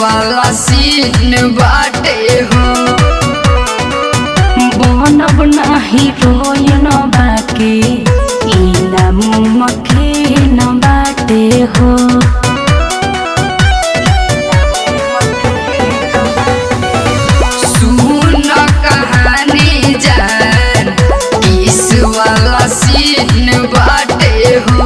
वाला सीन बाटे हो बनब नाही रोयन बाके इना मुमके न बाटे हो सुन कहानी जान किस वाला सीन बाटे हो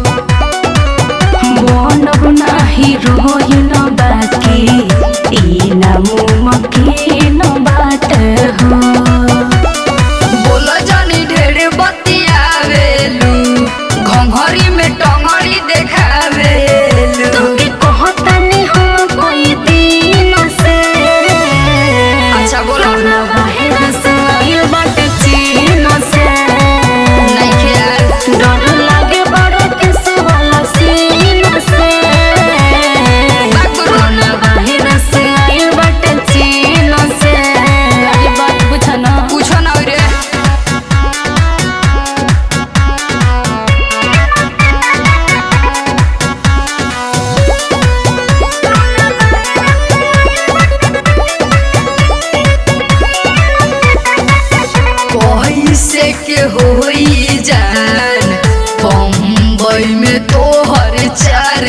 बनब नाही रोयन बाके इना मुमके न बाटे हो बोल जानी ढेर बतियावेलू घंघरी में टंगड़ी देखावेलू तोके कहतानी हम कोई दिन से अच्छा, बोलो। कौना बाहर से आइल बाटे चीन से नइखे यार डर लागे बड़ा किस वाला सीन से कौना बाहर से आइल बाटे चीन से अरे बात बुझा ना पूछो ना रे कैसे के होई जान बम्बई में तोहर चार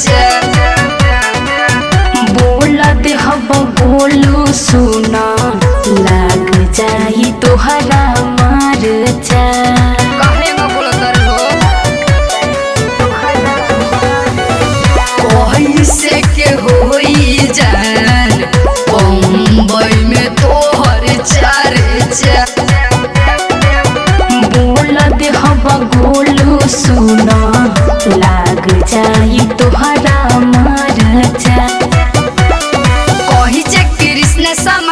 बोला दे हब बोलू सुना लाग जाई तोहरा मार जा काहे में बोलत हो कैसे के होई जान बम्बई में तोहर चार बोला दे हब गोलू सुना लाग जाई तोहरा मार जा कही जे कृष्ण सम